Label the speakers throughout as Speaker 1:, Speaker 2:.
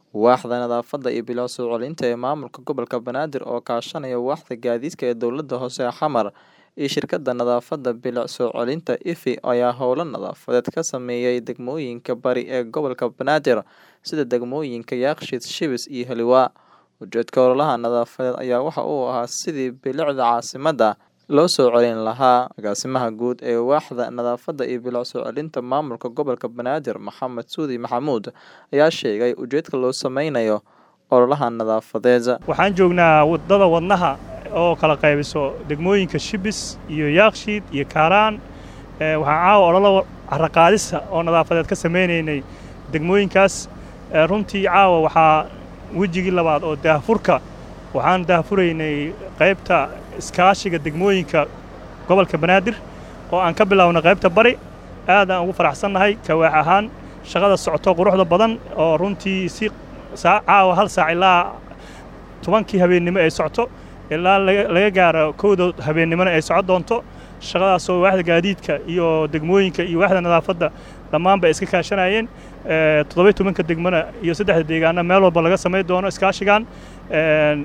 Speaker 1: Waaxda Nadaafadda iyo Bilow soo celinta ee Maamulka Gobolka Banaadir oo kaashanaya Waaxda Gaadiidka ee Dowladda Hoose ee Xamar iyo Shirkadda Nadaafadda Bilow soo celinta IFI ayaa howlo nadaafadeed ka sameeyay degmooyinka bari ee gobolka Banaadir sida degmooyinka Yaaqshiid, Shibis iyo Heliwaa. Ujeedka ololaha nadaafadeed ayaa waxa uu ahaa sidii bilicda caasimadda loo soo celin lahaa. Agaasimaha Guud ee Waaxda Nadaafadda iyo Bilow soo celinta Maamulka Gobolka Banaadir Maxamed Suudi Maxamuud ayaa sheegay ujeedka loo sameynayo ololahan nadaafadeed.
Speaker 2: waxaan joognaa wadada wadnaha oo kala qaybiso degmooyinka shibis iyo yaakshiid iyo kaaraan Ee, waxaan caawa ololo carraqaadisa oo nadaafadeed ka sameynaynay degmooyinkaas Ee, runtii caawa waxaa wejigii labaad oo daahfurka waxaan daahfuraynay qaybta iskaashiga degmooyinka gobolka banaadir oo aan ka bilownay qaybta bari aad aan ugu faraxsannahay kawaax ahaan shaqada socoto quruxda badan oo runtii si saa- caawa hal saac ilaa tobankii habeennimo ay socoto ilaa laga laga gaaro kowda habeennimona ay socon doonto shaqadaasoo waaxda gaadiidka iyo degmooyinka iyo waaxda nadaafadda dhammaanba ay iska kaashanayeen Ee, toddoba iyo tobanka degmona iyo saddexda deegaana meel walba laga samayn doono iskaashigan Een,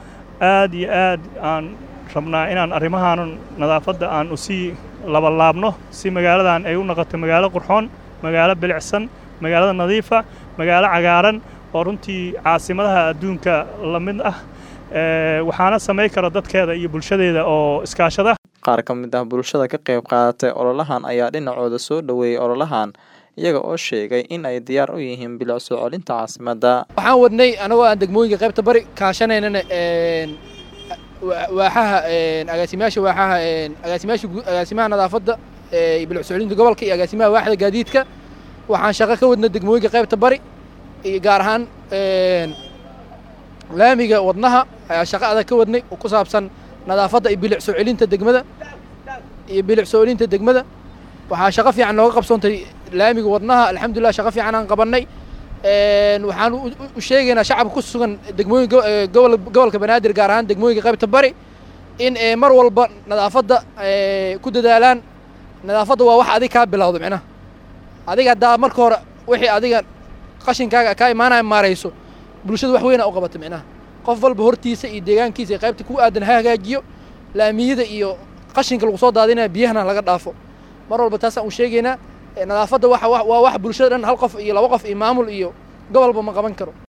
Speaker 2: aad iyo aad aan rabnaa inaan arrimahan nadaafadda aan usii labalaabno si magaaladan ay u noqoto magaalo qurxoon magaalo bilicsan magaalada nadiifa magaalo cagaaran oo runtii caasimadaha adduunka la mid ah Ee, waxaana samayn kara dadkeeda iyo bulshadeeda oo iskaashada
Speaker 1: Qaar ka mid ah bulshada ka qayb qaadatay ololahan ayaa dhinacooda soo dhoweeyay ololahan iyaga oo sheegay in ay diyaar u yihiin bilow soo celinta caasimadda.
Speaker 3: waxaan wadnay anagoo aan degmooyinka qaybta bari kaashanaynana een, wa- waaxaha een, agaasimayaasha waaxaha een, agaasimayaasha guu- agaasimaha nadaafadda ee, iyo bilic socodinta gobolka iyo agaasimaha waaxda gaadiidka waxaan shaqo ka wadnay degmooyinka qaybta bari iyo gaar ahaan een, laamiga wadnaha ayaa shaqo adag ka wadnay oo ku saabsan nadaafadda iyo bilic soo celinta degmada iyo bilic soo celinta degmada waxaa shaqo fiican nooga qabsoontay laamiga wadnaha alxamdulilah shaqo fiican aan qabannay Een, waxaan u- u- u sheegaynaa shacabka ku sugan degmooyinka go- ee, gobol- gobolka banaadir gaar ahaan degmooyinka qaybta bari in ee, mar walba nadaafadda ee, ku dadaalaan nadaafadda waa wax adig kaa bilowda micnaha adiga haddaa marka hore wixii adiga qashinkaaga kaa imaanaya maarayso bulshada wax weyna u qabata micnaha qof walba hortiisa iyo deegaankiisa iyo qaybta ku aadan ha hagaajiyo laamiyada iyo qashinka lagu soo daadinaya biyahana laga dhaafo mar walba taasaan u sheegaynaa Ee, nadaafadda waxa wa- waa wax bulshada dhan hal qof iyo laba qof iyo maamul iyo gobolba ma qaban karo